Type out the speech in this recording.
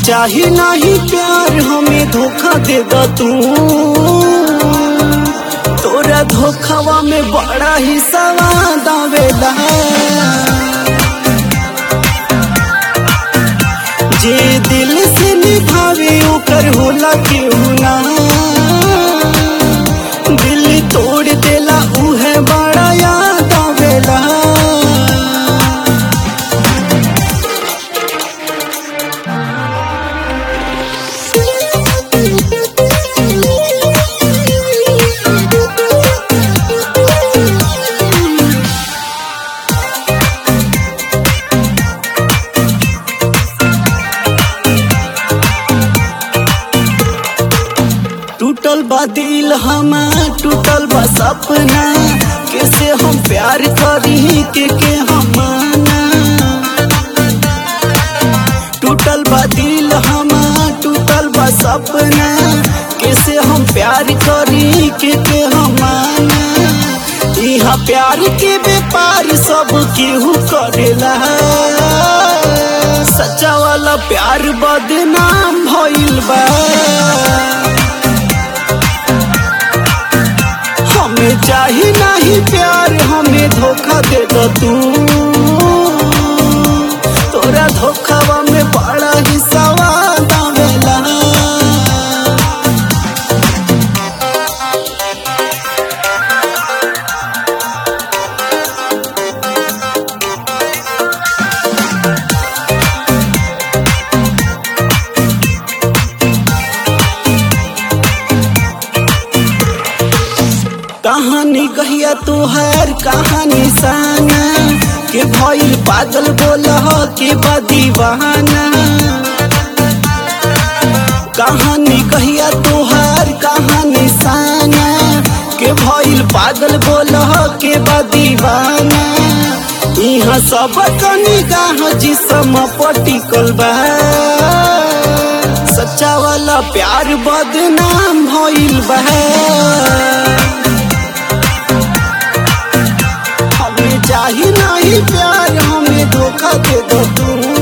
चाही नहीं प्यार हमें धोखा दे द तू तोरा धोखावा में बड़ा ही सवाद आवेला जे दिल से निभावे ओकर होला केहू ना दिल तोड़ देला उहे बड़ा याद आवेला टूटल बा दिल हमार टूटल बा सपना कैसे हम प्यार करी के के हम माना टूटल बा दिल हमार टूटल बा सपना कैसे हम प्यार करी के के हम माना यहाँ प्यार के व्यापार सब केहू करेला सच्चा वाला प्यार बदनाम भइल बा हमें चाही नहीं प्यार हमें धोखा दे दो तू तोरा धोखावा में बड़ा ही सवाल आवेला कहानी कहिया तुहार कहानी साना के भइल पागल बोला के बदीवाना कहानी कहिया तुहार कहानी साना के भइल पागल बोला के बदीवाना यहाँ सब कनी गाह जिसम पटिकल बा सच्चा वाला प्यार बदनाम भइल बा हमें चाही नहीं प्यार हमें धोखा दे दो तू